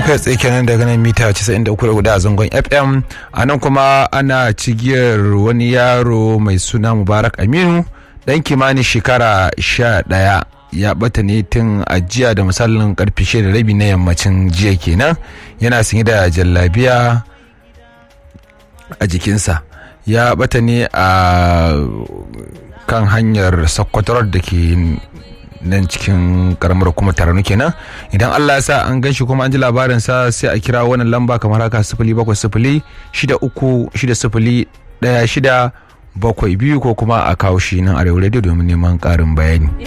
kai tsaye kenan daga nan mita 93.4 a zangon fm a nan kuma ana cigiyar wani yaro mai suna mubarak aminu dan kimanin shekara 11 ya bata ne tun a jiya da misalin karfe shida da rabi na yammacin jiya kenan yana sanye da jallabiya a jikinsa ya bata ne a kan hanyar sakkwatarar da ke nan cikin karamar kuma taranu kenan idan Allah ya sa an gan shi kuma an ji labarin sa sai a kira wannan lamba kamar haka sifili bakwai sifili shida uku shida sifili ɗaya shida bakwai biyu ko kuma a kawo shi nan arewa radio domin neman ƙarin bayani.